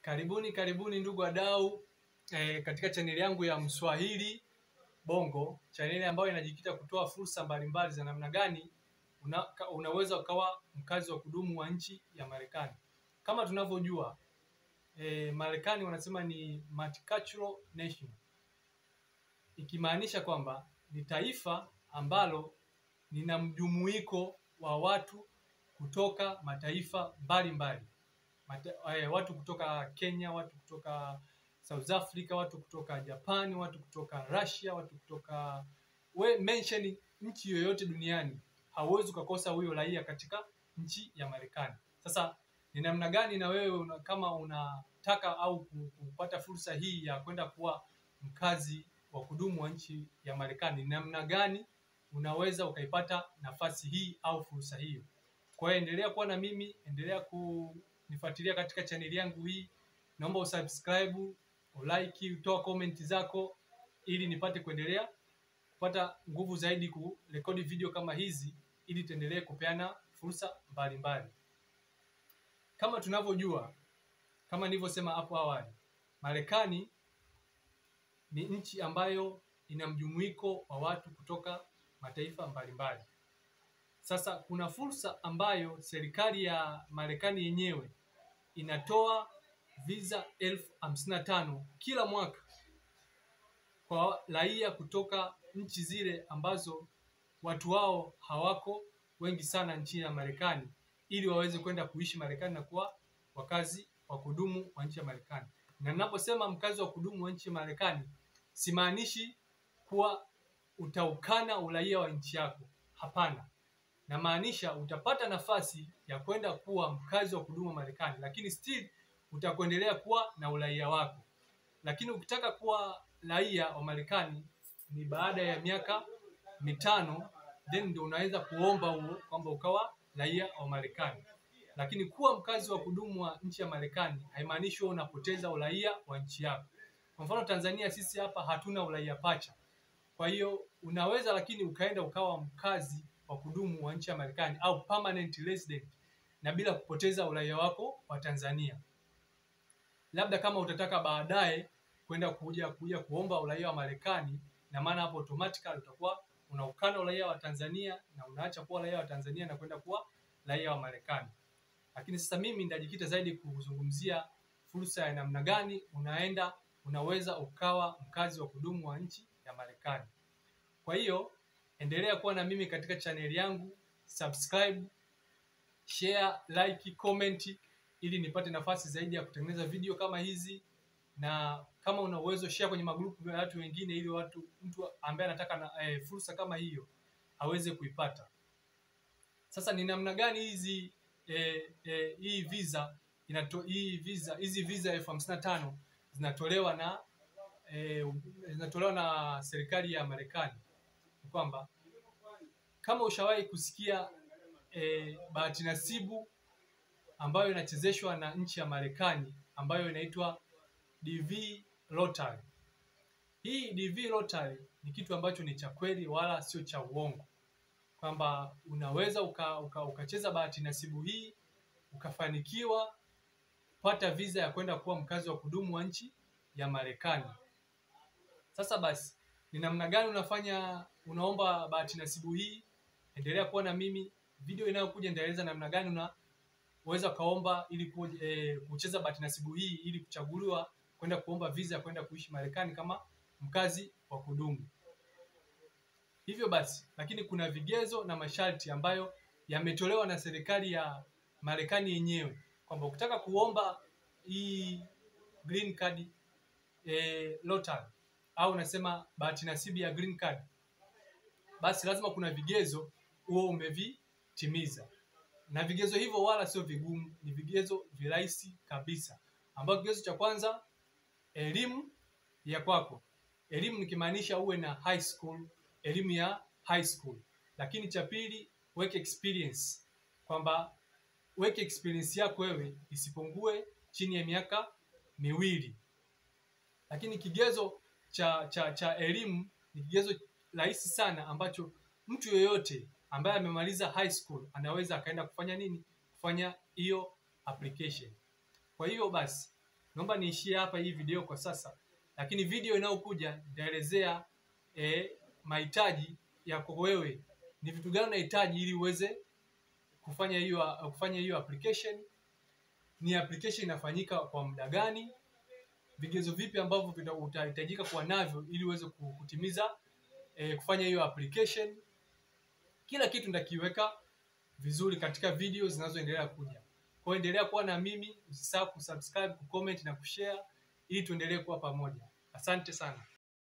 Karibuni karibuni ndugu wadau e, katika chaneli yangu ya Mswahili Bongo, chaneli ambayo inajikita kutoa fursa mbalimbali za namna gani una, ka- unaweza ukawa mkazi wa kudumu wa nchi ya Marekani. Kama tunavyojua e, Marekani wanasema ni multicultural nation, ikimaanisha kwamba ni taifa ambalo lina mjumuiko wa watu kutoka mataifa mbalimbali Mate, eh, watu kutoka Kenya, watu kutoka South Africa, watu kutoka Japan, watu kutoka Russia, watu kutoka we mention nchi yoyote duniani, hauwezi ukakosa huyo raia katika nchi ya Marekani. Sasa ni namna gani na wewe una, kama unataka au ku- kupata fursa hii ya kwenda kuwa mkazi wa kudumu wa nchi ya Marekani, ni namna gani unaweza ukaipata nafasi hii au fursa hiyo? Kwa hiyo endelea kuwa na mimi, endelea kunifuatilia katika chaneli yangu hii. Naomba usubscribe, ulike, utoa comment zako ili nipate kuendelea kupata nguvu zaidi kurekodi video kama hizi ili tuendelee kupeana fursa mbalimbali. Kama tunavyojua, kama nilivyosema hapo awali, Marekani ni nchi ambayo ina mjumuiko wa watu kutoka mataifa mbalimbali. Sasa kuna fursa ambayo serikali ya Marekani yenyewe inatoa visa elfu hamsini na tano kila mwaka kwa raia kutoka nchi zile ambazo watu wao hawako wengi sana nchini ya Marekani ili waweze kwenda kuishi Marekani na kuwa wakazi wa kudumu wa nchi ya Marekani. Na ninaposema mkazi wa kudumu wa nchi ya Marekani, simaanishi kuwa utaukana uraia wa nchi yako. Hapana, namaanisha utapata nafasi ya kwenda kuwa mkazi wa kudumu wa Marekani, lakini still utakuendelea kuwa na uraia wako. Lakini ukitaka kuwa raia wa Marekani ni baada ya miaka mitano, then ndio unaweza kuomba huo kwamba ukawa raia wa Marekani. Lakini kuwa mkazi wa kudumu wa nchi ya Marekani haimaanishi wewe unapoteza uraia wa nchi yako. Kwa mfano Tanzania, sisi hapa hatuna uraia pacha. Kwa hiyo unaweza lakini ukaenda ukawa mkazi wa kudumu wa nchi ya Marekani au permanent resident na bila kupoteza uraia wako wa Tanzania. Labda kama utataka baadaye kwenda kuja kuja kuomba uraia wa Marekani, na maana hapo automatically utakuwa unaukana uraia wa Tanzania na unaacha kuwa raia wa Tanzania na kwenda kuwa raia wa Marekani. Lakini sasa mimi nitajikita zaidi kuzungumzia fursa ya namna gani unaenda unaweza ukawa mkazi wa kudumu wa nchi ya Marekani. Kwa hiyo endelea kuwa na mimi katika chaneli yangu, subscribe, share, like, comment ili nipate nafasi zaidi ya kutengeneza video kama hizi, na kama una uwezo share kwenye magrupu ya watu wengine, ili watu mtu ambaye anataka na, eh, fursa kama hiyo aweze kuipata. Sasa ni namna gani hizi eh, eh, hii visa inato, hii visa hizi visa elfu hamsini na tano zinatolewa na eh, zinatolewa na serikali ya Marekani ni kwamba kama ushawahi kusikia eh, bahati nasibu ambayo inachezeshwa na nchi ya Marekani ambayo inaitwa DV Lottery. Hii DV Lottery ni kitu ambacho ni cha kweli wala sio cha uongo, kwamba unaweza uka, uka, ukacheza bahati nasibu hii ukafanikiwa kupata visa ya kwenda kuwa mkazi wa kudumu wa nchi ya Marekani. Sasa basi, ni namna gani unafanya unaomba bahati nasibu hii? Endelea kuwa na mimi, video inayokuja nitaeleza namna gani unaweza ukaomba ili ku, eh, kucheza bahati nasibu hii ili kuchaguliwa kwenda kuomba visa ya kwenda kuishi Marekani kama mkazi wa kudumu. Hivyo basi, lakini kuna vigezo na masharti ambayo yametolewa na serikali ya Marekani yenyewe kwamba ukitaka kuomba hii green card eh, lottery au unasema bahati nasibu ya green card, basi lazima kuna vigezo huo umevitimiza, na vigezo hivyo wala sio vigumu, ni vigezo virahisi kabisa, ambao kigezo cha kwanza elimu ya kwako. Elimu nikimaanisha uwe na high school, elimu ya high school. Lakini cha pili work experience, kwamba work experience yako wewe isipungue chini ya miaka miwili. Lakini kigezo cha cha cha elimu ni kigezo rahisi sana ambacho mtu yoyote ambaye amemaliza high school anaweza akaenda kufanya nini? Kufanya hiyo application. Kwa hiyo basi naomba niishie hapa hii video kwa sasa, lakini video inayokuja nitaelezea eh, mahitaji yako wewe, ni vitu gani unahitaji ili uweze kufanya hiyo kufanya hiyo application. Ni application inafanyika kwa muda gani? Vigezo vipi ambavyo vita- utahitajika kuwa navyo ili uweze ku- kutimiza eh, kufanya hiyo application. Kila kitu nitakiweka vizuri katika video zinazoendelea kuja. Kwa hiyo endelea kuwa na mimi, usisahau kusubscribe, kucomment na kushare ili tuendelee kuwa pamoja. Asante sana.